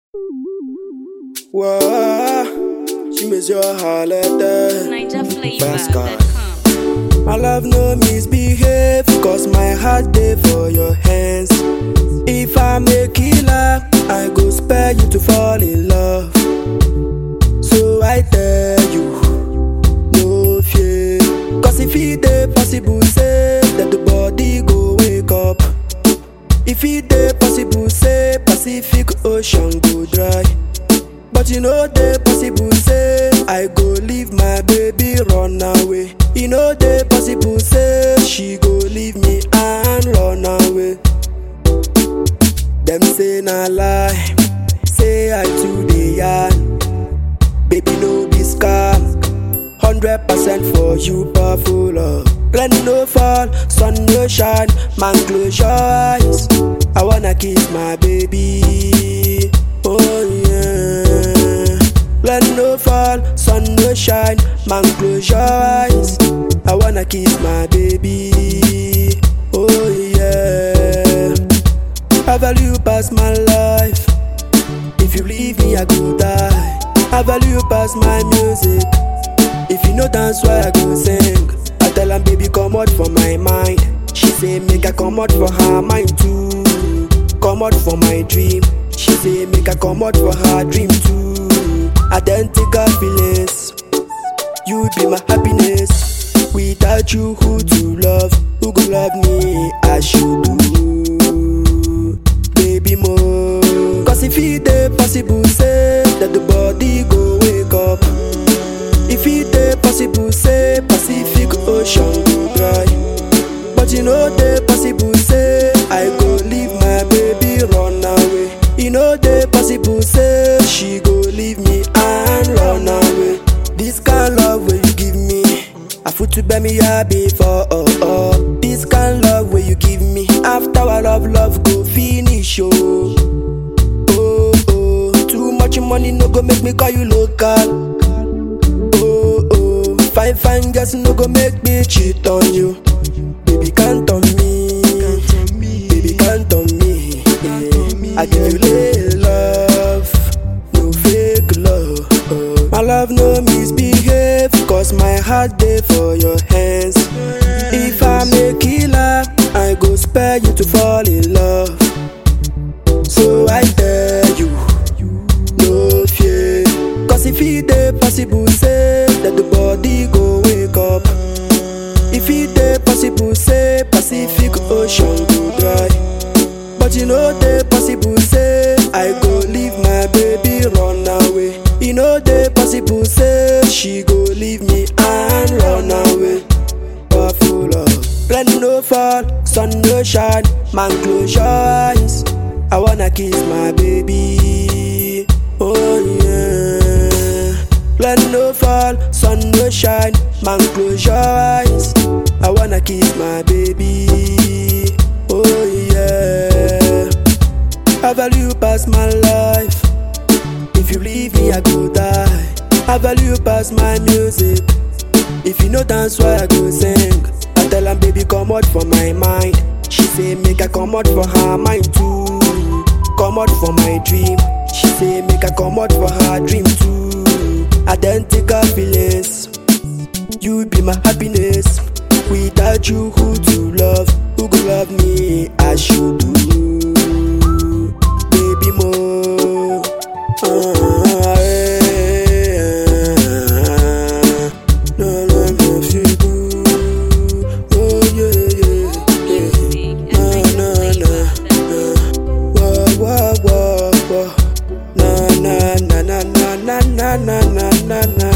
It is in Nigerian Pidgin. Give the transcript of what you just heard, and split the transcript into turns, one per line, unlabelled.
Whoa, she miss your holiday.
NigerFlavor.com.
My love no misbehave, cause my heart day for your hands. If I'm a killer, I go spare you to fall in love. So I tell you, no fear. Cause if it dey possible, say that the body go wake up. If it dey possible, say Pacific Ocean go dry. But you know dey possible, say I go leave my baby run away. You know dey possible, say she go leave me and run away. Them say na lie, say I too dey yarn. Baby no be scam, hundred percent for you powerful love. Rain no fall, sun no shine, man close your eyes. I wanna kiss my baby, oh yeah. Rain no fall, sun no shine, man close your eyes. I wanna kiss my baby, oh yeah. I value past my life. If you leave me, I go die. I value past my music. If you know dance, why I go sing? I tell am, baby, come out for my mind. She say, make I come out for her mind too. Come out for my dream. She say, make I come out for her dream too. Identical feelings. You be my happiness. Without you, who to love? Who go love me as you do? Baby, more. Cause if it dey possible, say that the body go wake up. If it dey possible, say Pacific Ocean go dry. But you know dey possible, say I go leave my baby run away. You know dey possible, say she go leave me and run away. This kind love where you give me, I put to bear me happy for oh oh. This kind love where you give me, after our love, love go finish oh. Oh oh, too much money no go make me call you local. Oh oh, fine fine girls no go make me cheat on you. Baby count on me, baby count on me. Yeah. I give you little love, no fake love. Oh. My love no misbehave, cause my heart day for your hands. If I'm a killer, I go spare you to fall in love. So I tell you, no fear. Cause if it dey possible, say that the body go wake up. If it dey possible, say Pacific Ocean go dry. But you know dey possible, say I go leave my baby run away. You know dey possible, say she go leave me and run away. Powerful love, rain no fall, sun no shine, man close your eyes. I wanna kiss my baby, oh yeah. Rain no fall, sun no shine, man close your eyes. I wanna kiss my baby, oh yeah. I value past my life. If you leave me, I go die. I value past my music. If you know dance, why I go sing? I tell am, baby, come out for my mind. She say, make I come out for her mind too. Come out for my dream. She say, make I come out for her dream too. Identical feelings. You be my happiness. Without you, who to love? Who go love me as you do? Baby, more. Ah, eh, ah. No, no, no, if you do. Oh, yeah, yeah, yeah.
Music at
Na, na, na,
NigerFlavor.com.
na. Wah, wah, wah, wah. Na, na, na, na, na, na, na, na, na, na, na.